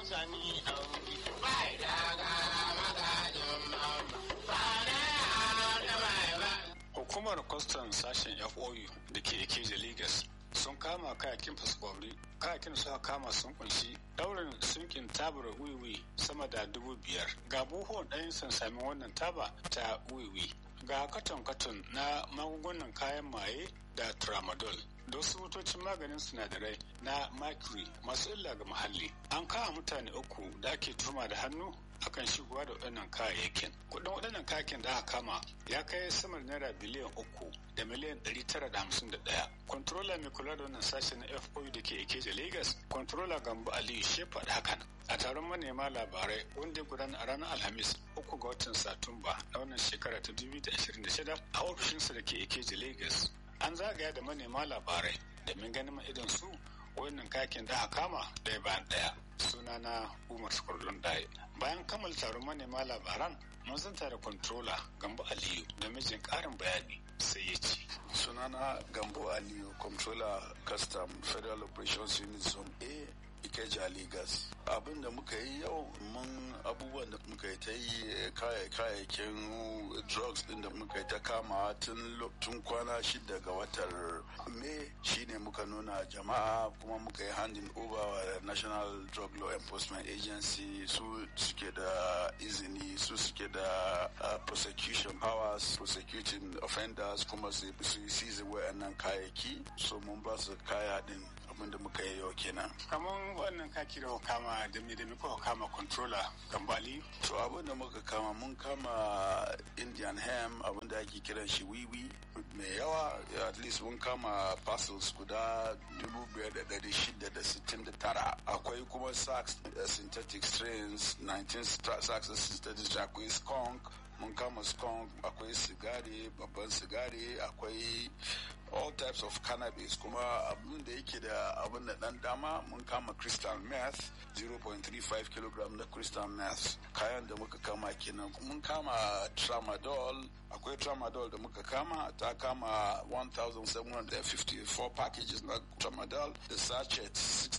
sani auri bai daga magajin mama fara da bai ba. Hukumar kwastan sashen FOU da ke Ikeja Lagos sun kama kayakin fasfori kayakin suka kama sun kunshi daurin sunkin tabar wiwi sama da dubu biyar ga buhuwan ɗayan sun sami wannan taba ta wiwi ga katon-katon na magungunan kayan maye da tramadol da wasu motocin maganin sinadarai na mercury masu illa ga muhalli an kama mutane uku da ake tuma da hannu akan shigowa da waɗannan kayayyakin kuɗin waɗannan kayakin da aka kama ya kai samar naira biliyan uku da miliyan ɗari tara da hamsin da ɗaya kontrola mai kula da wannan sashe na fou da ke ikeja lagos kontrola gambo aliyu shefa da hakan a taron manema labarai wanda ya gudana a ranar alhamis uku ga watan satumba na wannan shekara ta 2026 a ofishinsa da ke ikeja lagos an zagaya da manema labarai domin ganin idon su wannan kakin da aka kama ɗaya bayan ɗaya sunana umar sukurdun ɗaya bayan kammala taron manema labaran mun zanta da controller gambo aliyu da mijin ƙarin bayani sai ya ce sunana gambo aliyu controller custom federal operations unit zone a ikeja lagos abin da muka yi yau mun abubuwan da muka yi ta yi kayayyakin drugs din da muka yi ta kama tun kwana shida ga watar may shine muka nuna jama'a kuma muka yi handing over wa national drug law enforcement agency su suke da izini su suke da prosecution powers prosecuting offenders kuma su yi seize wayannan kayayyaki so mun ba su kaya din abin da muka yi yau kenan. kamar wannan kaki da kama da me da me kuka kama controller gambali to abin da muka kama mun kama indian ham abin da ake kiran shi wiwi mai yawa at least mun kama parcels guda 5,669 akwai kuma sax synthetic strains 19 sax synthetic akwai skunk mun kama skunk akwai sigari babban sigari akwai all types of cannabis kuma abin da yake da abin da dan dama mun kama crystal meth 0.35 kg na crystal meth kayan da muka kama kenan mun kama tramadol akwai tramadol da muka kama ta kama 1754 packages na tramadol da sachet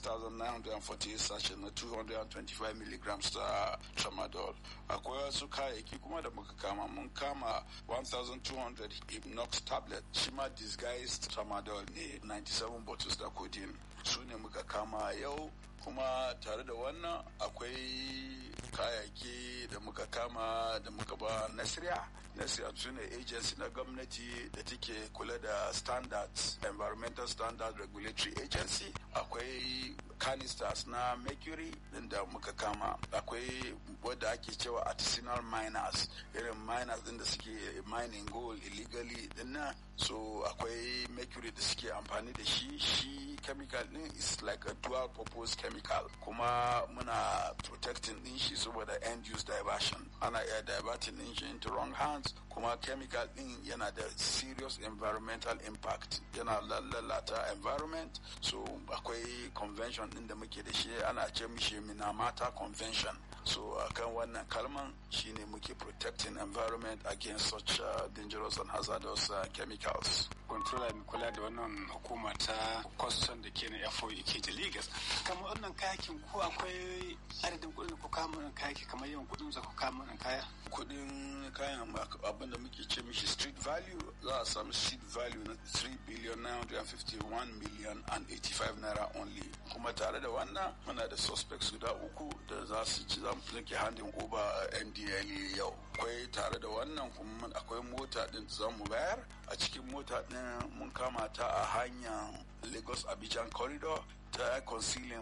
6948 sachet na 225 milligrams ta tramadol akwai wasu kayayyaki kuma da muka kama mun kama 1200 hypnox tablet shi ma disguised tramadol ne 97 bottles da codeine su ne muka kama yau kuma tare da wannan akwai kayayyaki da muka kama da muka ba nasiriya nasiriya su ne agency na gwamnati da take kula da standards environmental standard regulatory agency akwai canisters na mercury din da muka kama akwai wadda ake cewa artisanal miners irin miners din da suke mining gold illegally din nan so akwai mercury da suke amfani da shi shi chemical din is like a dual purpose chemical kuma muna protecting din shi saboda end use diversion ana iya diverting din shi into wrong hands kuma chemical din yana da serious environmental impact yana lalata environment so akwai convention din da muke da shi ana ce mishi minamata convention so akan wannan kalman shine muke protecting environment against such uh, dangerous and hazardous uh, chemicals controller mai kula da wannan hukuma ta kwastan da ke na FOE ke da Lagos kamar wannan kayakin ko akwai adadin kuɗin da ku kama wannan kayaki kamar yawan kuɗin da ku kama wannan kaya kuɗin kayan abin da muke ce mishi street value za a samu street value na 3 billion 951 million and 85 naira only kuma tare da wannan muna da suspects guda uku da za su ci za mu ke handin over ndla yau akwai tare da wannan kuma akwai mota din za mu bayar a cikin mota din mun kama ta a hanyar lagos abidjan corridor ta concealing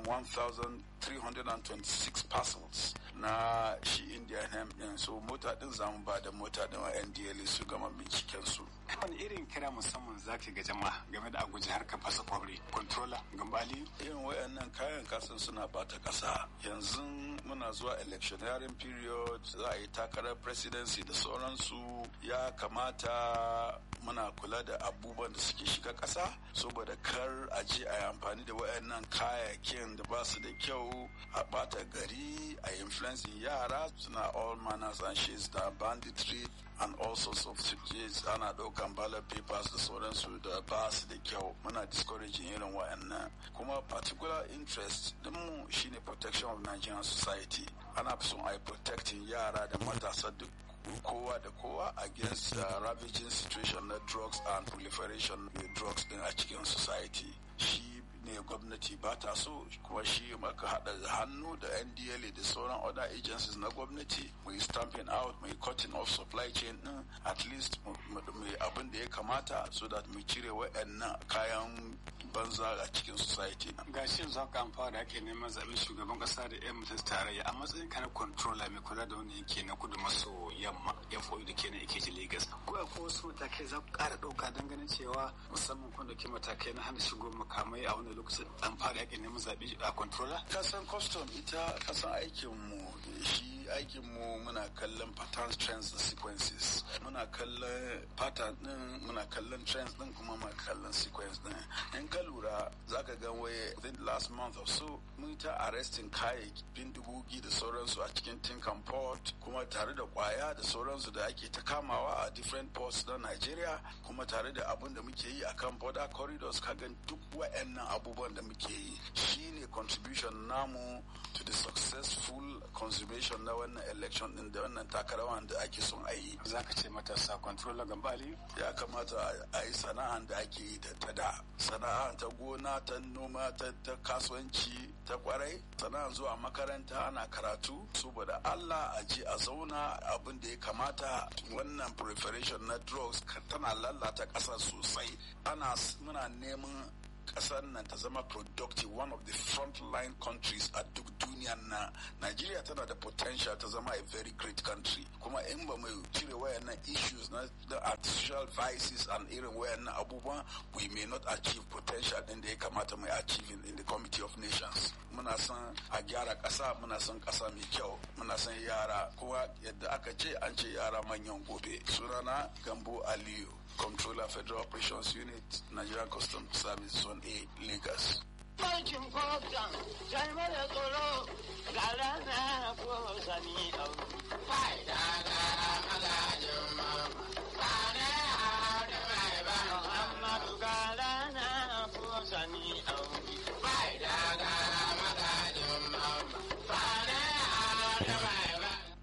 1,326 parcels na shi indian hemp din so mota din zamu ba da mota din wa ndla su gama binciken su wani irin kira musamman zaka ga jama'a game da aguji harkar fasa kwabri controller gambali irin wayannan kayan kasan suna bata kasa yanzu muna zuwa electioneering period za a yi takarar presidency da sauransu ya kamata muna kula da abubuwan da suke shiga ƙasa saboda kar a je a yi amfani da wayannan kayayyakin da ba su da kyau a bata gari a influencing yara suna all manners and shades da banditry and all sorts of situations ana ɗaukan ballot papers da sauransu da ba su da kyau muna discouraging irin wayannan kuma particular interest dinmu shine protection of Nigerian society ana son a yi protecting yara da matasa duk kowa da kowa against uh, ravaging situation na drugs and proliferation of drugs din a cikin society shi ne gwamnati ba ta so kuma shi maka haɗa hannu da ndla da sauran other agencies na gwamnati mai stamping out mai cutting off supply chain din at least mai abin da ya kamata so that mu cire wa'annan kayan banza a cikin society na. ga shi yanzu haka an fara ake neman zaɓen shugaban ƙasa da yan mutum tarayya a matsayin kana controller mai kula da wani yanki na kudu maso yamma ya foyi da ke na ikeji lagos ko akwai wasu matakai za ku ƙara ɗauka don ganin cewa musamman kun ɗauki matakai na hana shigo makamai a wani lokacin an fara ake neman zaɓe a controller. kasan custom ita kasan aikinmu shi aikinmu muna kallon patterns trends da sequences muna kallon pattern din muna kallon trends din kuma muna kallon sequence din in ka lura za ka gan waye within the last month or so mun ta arresting kayayyakin dubugi da sauransu a cikin tinkan port kuma tare da kwaya da sauransu da ake ta kamawa a different ports na Nigeria kuma tare da abun da muke yi akan border corridors ka gan duk wa'annan abubuwan da muke yi shine contribution namu to the successful consummation na wannan election din da wannan takarawan da ake son a yi za ka ce matasa controller gambali ya kamata a yi sana'an da ake yi da ta da sana'a ta gona ta noma ta kasuwanci ta kwarai sana'an zuwa makaranta ana karatu saboda allah a je a zauna abin da ya kamata wannan proliferation na drugs tana lalata ƙasa sosai ana muna neman kasar nan ta zama productive one of the frontline countries a duk duniya na Nigeria tana da potential ta zama a very great country kuma in ba mai cire wayannan issues na the artificial vices and irin wayannan abubuwan we may not achieve potential din da ya kamata mai achieve in the committee of nations muna son a gyara kasa muna son kasa mai kyau muna son yara kowa yadda aka ce an ce yara manyan gobe sunana gambo aliyu Controller Federal Operations Unit, Nigerian Customs Service Zone A, Lagos. Aikin kwamfutan, sai mara tsoro, ga rana ko sani au. Fa'ida ga magajin mama, fane a da mai ba. Muhammadu ga rana ko sani au.